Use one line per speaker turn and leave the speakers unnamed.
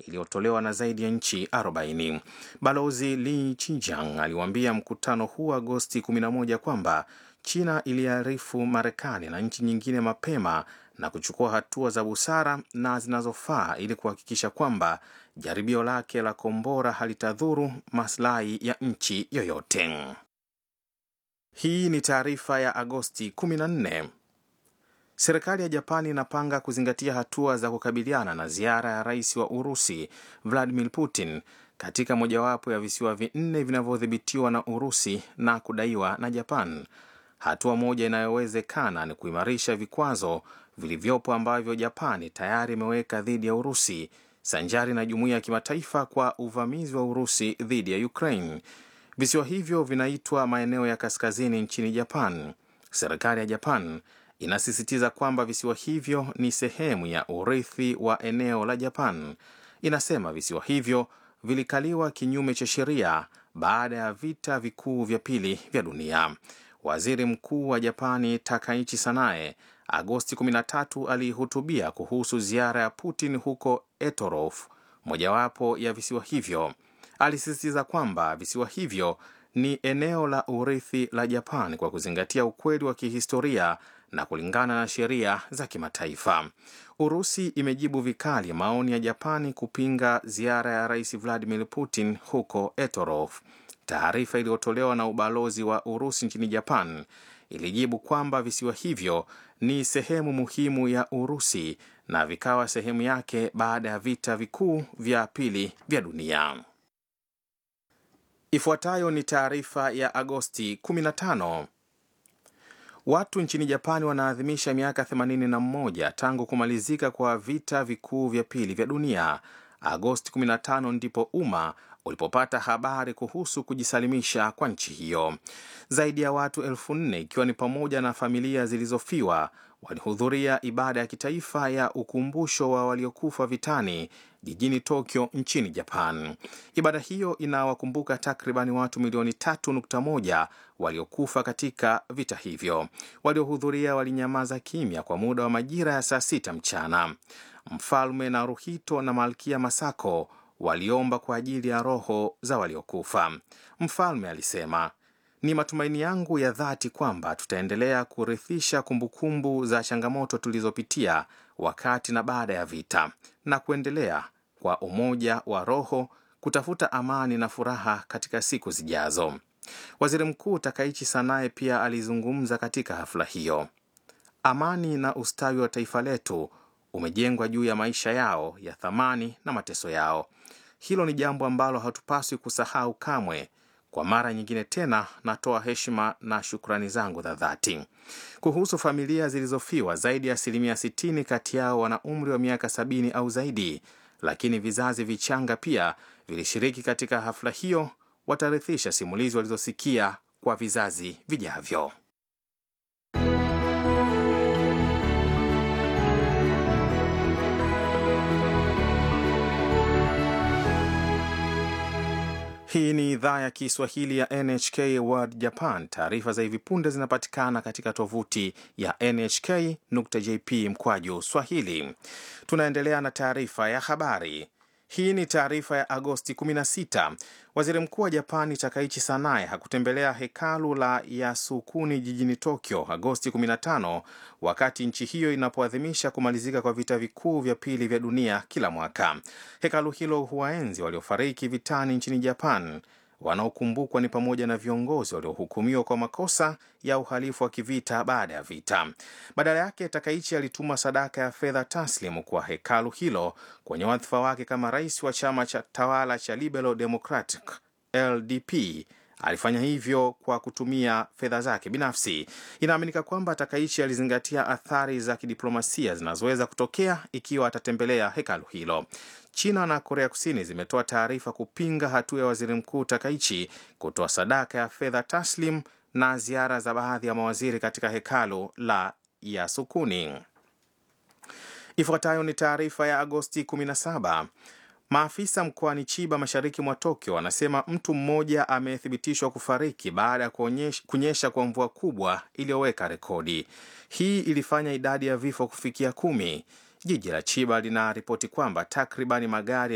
iliyotolewa na zaidi ya nchi 40. Balozi Li Qijiang aliwaambia mkutano huu Agosti 11 kwamba China iliarifu Marekani na nchi nyingine mapema na kuchukua hatua za busara na zinazofaa ili kuhakikisha kwamba jaribio lake la kombora halitadhuru maslahi ya nchi yoyote. Hii ni taarifa ya Agosti 14. Serikali ya Japani inapanga kuzingatia hatua za kukabiliana na ziara ya rais wa Urusi Vladimir Putin katika mojawapo ya visiwa vinne vinavyodhibitiwa na Urusi na kudaiwa na Japan. Hatua moja inayowezekana ni kuimarisha vikwazo vilivyopo ambavyo Japani tayari imeweka dhidi ya Urusi sanjari na jumuiya ya kimataifa kwa uvamizi wa Urusi dhidi ya Ukraine. Visiwa hivyo vinaitwa maeneo ya kaskazini nchini Japan. Serikali ya Japan inasisitiza kwamba visiwa hivyo ni sehemu ya urithi wa eneo la Japan. Inasema visiwa hivyo vilikaliwa kinyume cha sheria baada ya vita vikuu vya pili vya dunia. Waziri Mkuu wa Japani Takaichi Sanae Agosti 13 alihutubia kuhusu ziara ya Putin huko Etorof, mojawapo ya visiwa hivyo. Alisisitiza kwamba visiwa hivyo ni eneo la urithi la Japan kwa kuzingatia ukweli wa kihistoria na kulingana na sheria za kimataifa. Urusi imejibu vikali maoni ya Japani kupinga ziara ya Rais Vladimir Putin huko Etorof. Taarifa iliyotolewa na ubalozi wa Urusi nchini Japan ilijibu kwamba visiwa hivyo ni sehemu muhimu ya Urusi na vikawa sehemu yake baada ya vita vikuu vya pili vya dunia. Ifuatayo ni taarifa ya Agosti 15. Watu nchini Japani wanaadhimisha miaka 81 tangu kumalizika kwa vita vikuu vya pili vya dunia. Agosti 15 ndipo umma ulipopata habari kuhusu kujisalimisha kwa nchi hiyo. Zaidi ya watu elfu nne ikiwa ni pamoja na familia zilizofiwa walihudhuria ibada ya kitaifa ya ukumbusho wa waliokufa vitani jijini Tokyo nchini Japan. Ibada hiyo inawakumbuka takribani watu milioni 3.1 waliokufa katika vita hivyo. Waliohudhuria walinyamaza kimya kwa muda wa majira ya saa sita mchana. Mfalme Naruhito na Malkia Masako waliomba kwa ajili ya roho za waliokufa. Mfalme alisema, ni matumaini yangu ya dhati kwamba tutaendelea kurithisha kumbukumbu za changamoto tulizopitia wakati na baada ya vita na kuendelea kwa umoja wa roho kutafuta amani na furaha katika siku zijazo. Waziri Mkuu Takaichi Sanae pia alizungumza katika hafla hiyo. Amani na ustawi wa taifa letu umejengwa juu ya maisha yao ya thamani na mateso yao. Hilo ni jambo ambalo hatupaswi kusahau kamwe. Kwa mara nyingine tena, natoa heshima na shukrani zangu za dhati. Kuhusu familia zilizofiwa, zaidi ya asilimia 60 kati yao wana umri wa miaka sabini au zaidi, lakini vizazi vichanga pia vilishiriki katika hafla hiyo. Watarithisha simulizi walizosikia kwa vizazi vijavyo. Hii ni idhaa ya Kiswahili ya NHK World Japan. Taarifa za hivi punde zinapatikana katika tovuti ya nhk.jp mkwaju swahili. Tunaendelea na taarifa ya habari. Hii ni taarifa ya Agosti 16. Waziri mkuu wa Japani Takaichi Sanae hakutembelea hekalu la Yasukuni jijini Tokyo Agosti 15 wakati nchi hiyo inapoadhimisha kumalizika kwa vita vikuu vya pili vya dunia kila mwaka. Hekalu hilo huwaenzi waliofariki vitani nchini Japan. Wanaokumbukwa ni pamoja na viongozi waliohukumiwa kwa makosa ya uhalifu wa kivita baada ya vita. Badala yake, Takaichi alituma sadaka ya fedha taslimu kwa hekalu hilo kwenye wadhifa wake kama rais wa chama cha tawala cha Liberal Democratic LDP. Alifanya hivyo kwa kutumia fedha zake binafsi. Inaaminika kwamba Takaichi alizingatia athari za kidiplomasia zinazoweza kutokea ikiwa atatembelea hekalu hilo. China na Korea Kusini zimetoa taarifa kupinga hatua ya waziri mkuu Takaichi kutoa sadaka ya fedha taslim na ziara za baadhi ya mawaziri katika hekalu la Yasukuni. Ifuatayo ni taarifa ya Agosti 17. Maafisa mkoani Chiba mashariki mwa Tokyo wanasema mtu mmoja amethibitishwa kufariki baada ya kunyesha kwa mvua kubwa iliyoweka rekodi. Hii ilifanya idadi ya vifo kufikia kumi. Jiji la Chiba linaripoti kwamba takribani magari